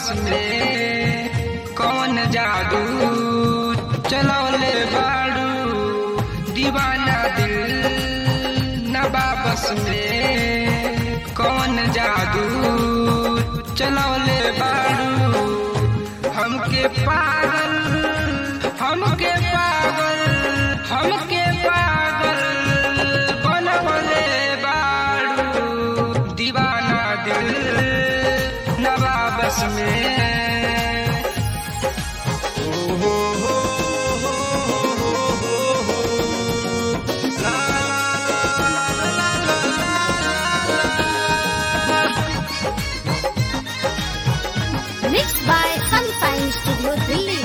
बस में कौन जादू चलौले बाड़ू दीवाना दिल नबा बस में कौन जादू चलौले बाड़ू हमके पागल हमके पागल हमके पागल बनवले बाड़ू दीवाना दिल नबा बस में Mixed by Sunshine Studio Delhi.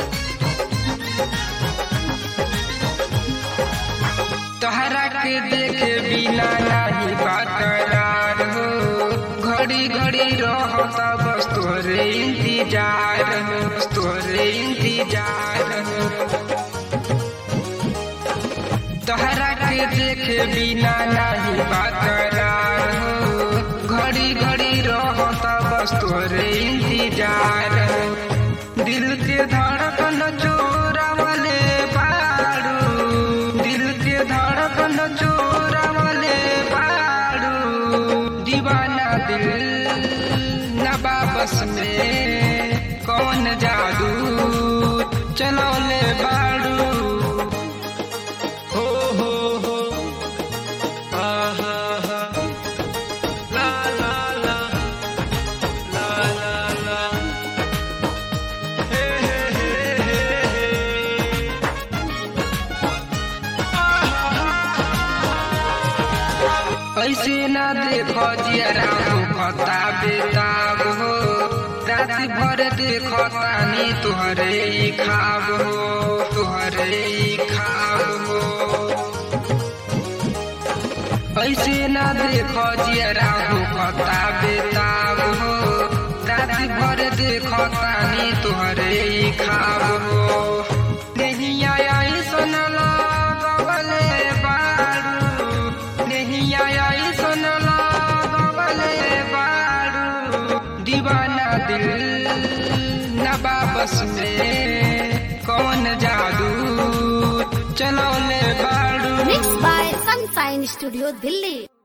तोहरा के देखे बिना नहीं बकरार हो घड़ी घड़ी रहता बस तोहरे इंतजार हो बस तोहरे इंतजार हो तोहरा के देखे बिना नहीं बकरार हो घड़ी घड़ी रहता बस तोहरे इंतजार हो दिल के धड़कन चोरावले बाड़ू दिल के धड़कन चोरावले बाड़ू दीवाना दिल नबा बस में कौन जादू चलौले बाड़ू हो हो हो आहा हा ला ला ला ला ला ला हे हे हे हे हे ऐसे ना देखो जियरा हो खता बेताब हो रात भर देखो तानी तुहरे ही खाब हो तुहरे ही खाब हो ऐसे ना देखो जियरा हो खता बेताब हो रात भर देखो तानी तुहरे ही खाब हो नहीं आया सुन लगवले बारू नहीं आया सुन लगवले बारू दीवाना दिल नबा बस में कौन जादू चलौले बाड़ू Mixed by Sunshine Studio Delhi.